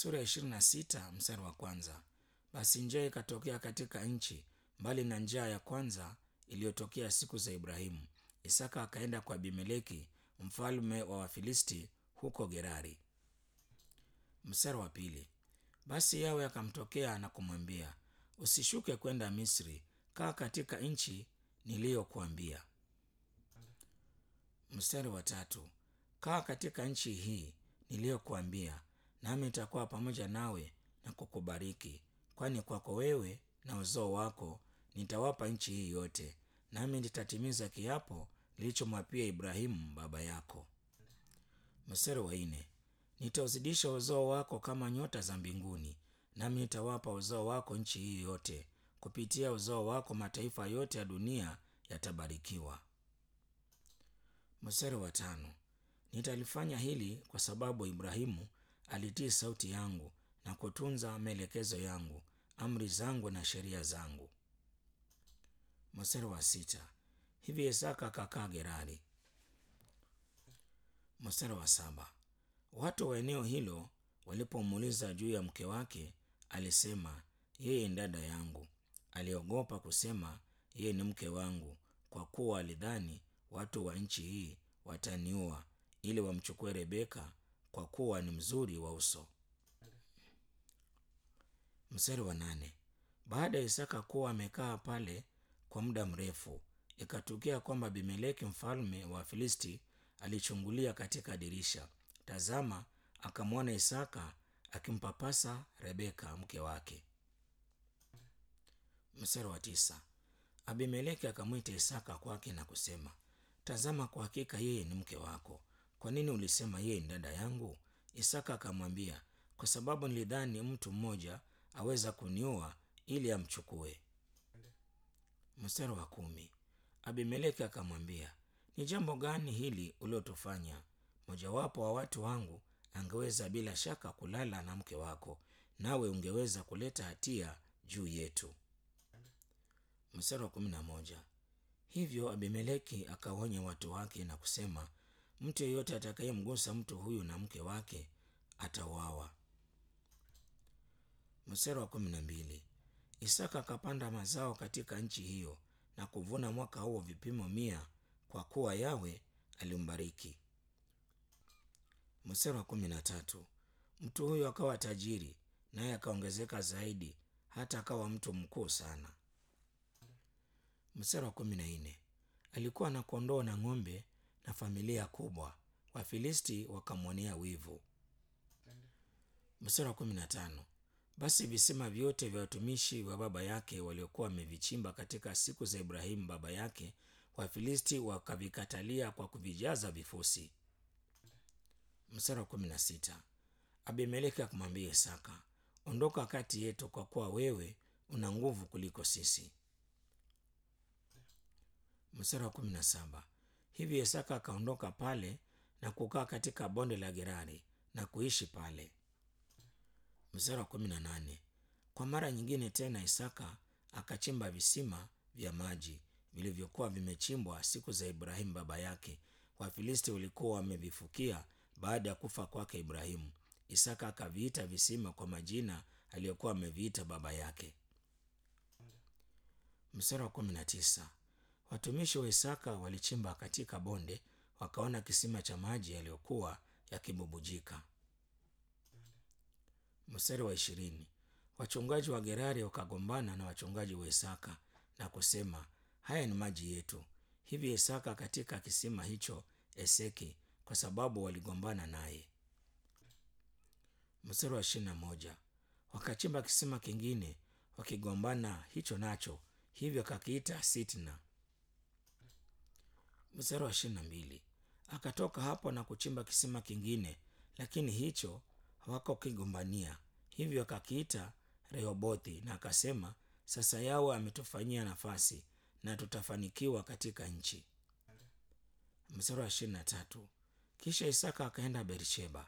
sura ya ishirini na sita mstari wa kwanza. Basi njaa ikatokea katika nchi, mbali na njaa ya kwanza iliyotokea siku za Ibrahimu. Isaka akaenda kwa Abimeleki mfalme wa Wafilisti huko Gerari. Mstari wa pili. Basi Yawe akamtokea na kumwambia, usishuke kwenda Misri, kaa katika nchi niliyokuambia. Mstari wa tatu. Kaa katika nchi hii niliyokuambia, nami nitakuwa pamoja nawe na kukubariki, kwani kwako wewe na uzao wako nitawapa nchi hii yote, nami nitatimiza kiapo nilichomwapia Ibrahimu baba yako. Mstari wa nne. Nitauzidisha uzao wako kama nyota za mbinguni, nami nitawapa uzao wako nchi hii yote. Kupitia uzao wako mataifa yote ya dunia yatabarikiwa. Mstari wa tano. Nitalifanya hili kwa sababu Ibrahimu alitii sauti yangu na kutunza maelekezo yangu, amri zangu na sheria zangu. Mstari wa sita. Hivi Isaka akakaa Gerari. Mstari wa saba. Watu wa eneo hilo walipomuuliza juu ya mke wake, alisema yeye ni dada yangu. Aliogopa kusema yeye ni mke wangu, kwa kuwa alidhani watu wa nchi hii wataniua ili wamchukue Rebeka, kwa kuwa ni mzuri wa uso. Mstari wa nane. Baada ya Isaka kuwa amekaa pale kwa muda mrefu, ikatukia kwamba Abimeleki mfalme wa Filisti alichungulia katika dirisha. Tazama, akamwona Isaka akimpapasa Rebeka mke wake. Mstari wa tisa. Abimeleki akamwita Isaka kwake na kusema, tazama, kwa hakika yeye ni mke wako. Kwa nini ulisema yeye ni dada yangu? Isaka akamwambia, kwa sababu nilidhani mtu mmoja aweza kuniua ili amchukue. Mstari wa kumi. Abimeleki akamwambia, ni jambo gani hili uliotufanya? Mojawapo wa watu wangu angeweza bila shaka kulala na mke wako, nawe ungeweza kuleta hatia juu yetu. Mstari wa kumi na moja. Hivyo Abimeleki akaonya watu wake na kusema, mtu yeyote atakayemgusa mtu huyu na mke wake atauawa. Mstari wa kumi na mbili. Isaka akapanda mazao katika nchi hiyo na kuvuna mwaka huo vipimo mia, kwa kuwa Yawe alimbariki. Mstari wa kumi na tatu. Mtu huyo akawa tajiri, naye akaongezeka zaidi, hata akawa mtu mkuu sana. Mstari wa kumi na nne. Alikuwa na kondoo na ng'ombe na familia kubwa, Wafilisti wakamwonea wivu. Mstari wa kumi na tano. Basi visima vyote vya watumishi wa baba yake waliokuwa wamevichimba katika siku za Ibrahimu baba yake, Wafilisti wakavikatalia kwa kuvijaza vifusi. Mstari wa kumi na sita. Abimeleki akamwambia Isaka, ondoka kati yetu, kwa kuwa wewe una nguvu kuliko sisi. Mstari wa kumi na saba. Hivi Isaka akaondoka pale na kukaa katika bonde la Gerari na kuishi pale. Mstari wa kumi na nane. Kwa mara nyingine tena Isaka akachimba visima vya maji vilivyokuwa vimechimbwa siku za Ibrahimu baba yake. Wafilisti walikuwa wamevifukia baada ya kufa kwake Ibrahimu. Isaka akaviita visima kwa majina aliyokuwa ameviita baba yake. Mstari wa kumi na tisa. Watumishi wa Isaka walichimba katika bonde, wakaona kisima cha maji yaliyokuwa yakibubujika. Mstari wa ishirini. Wachungaji wa Gerari wakagombana na wachungaji wa Isaka na kusema, haya ni maji yetu. Hivi Isaka katika kisima hicho Eseki, kwa sababu waligombana naye. Mstari wa ishirini na moja. Wakachimba kisima kingine wakigombana hicho nacho, hivyo akakiita Sitna. Mstari wa ishirini na mbili. Akatoka hapo na kuchimba kisima kingine, lakini hicho hawakukigombania, hivyo akakiita Rehobothi, na akasema, sasa Yawe ametufanyia nafasi na tutafanikiwa katika nchi. Mstari wa ishirini na tatu. Kisha Isaka akaenda Bersheba.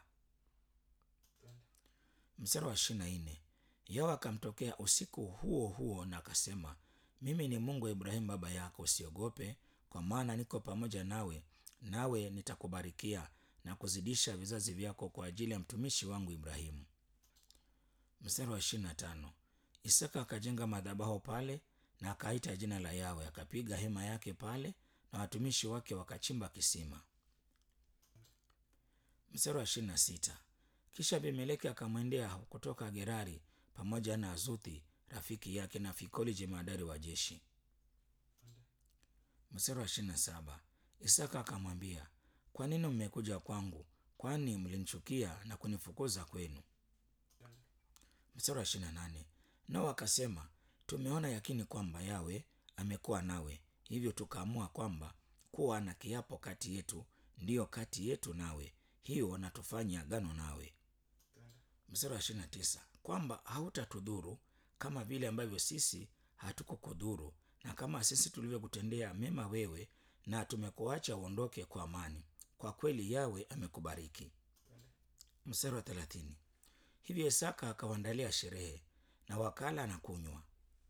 Mstari wa ishirini na nne. Yawe akamtokea usiku huo huo na akasema, mimi ni Mungu wa Ibrahimu baba yako, usiogope, kwa maana niko pamoja nawe, nawe nitakubarikia na kuzidisha vizazi vyako kwa ajili ya mtumishi wangu Ibrahimu. Mstari wa ishirini na tano Isaka akajenga madhabahu pale na akaita jina la Yawe, akapiga hema yake pale na watumishi wake wakachimba kisima. Mstari wa ishirini na sita kisha Abimeleki akamwendea kutoka Gerari pamoja na Azuthi rafiki yake na Fikoli jemadari wa jeshi. Mstari wa ishirini na saba Isaka akamwambia, kwa nini mmekuja kwangu? Kwani mlinichukia na kunifukuza kwenu? Mstari wa ishirini na nane nao wakasema, tumeona yakini kwamba Yawe amekuwa nawe, hivyo tukaamua kwamba kuwa na kiapo kati yetu, ndiyo kati yetu nawe, hiyo na tufanye agano nawe. Mstari wa ishirini na tisa kwamba hautatudhuru kama vile ambavyo sisi hatukukudhuru, na kama sisi tulivyokutendea mema wewe, na tumekuacha uondoke kwa amani. Kwa kweli Yawe amekubariki. Mstari wa thelathini hivyo Isaka akawaandalia sherehe na wakala na kunywa.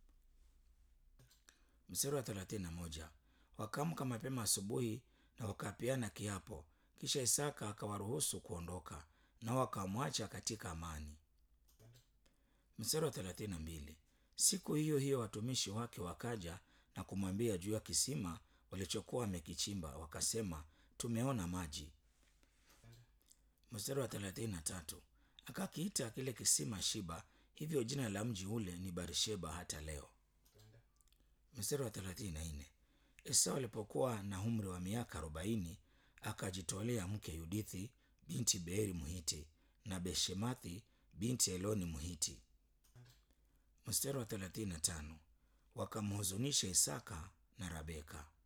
Mstari wa thelathini na moja wakaamka mapema asubuhi na wakapeana kiapo, kisha Isaka akawaruhusu kuondoka na wakamwacha katika amani. Mstari wa thelathini na mbili siku hiyo hiyo watumishi wake wakaja na kumwambia juu ya kisima walichokuwa wamekichimba, wakasema, tumeona maji. Mstari wa thelathini na tatu akakiita kile kisima Shiba, hivyo jina la mji ule ni Barsheba hata leo. Mstari wa thelathini na nne Esau alipokuwa na umri wa miaka arobaini akajitolea mke Yudithi binti Beeri Mhiti na Beshemathi binti Eloni Mhiti. Mstari wa thelathini na tano wakamhuzunisha Isaka na Rabeka.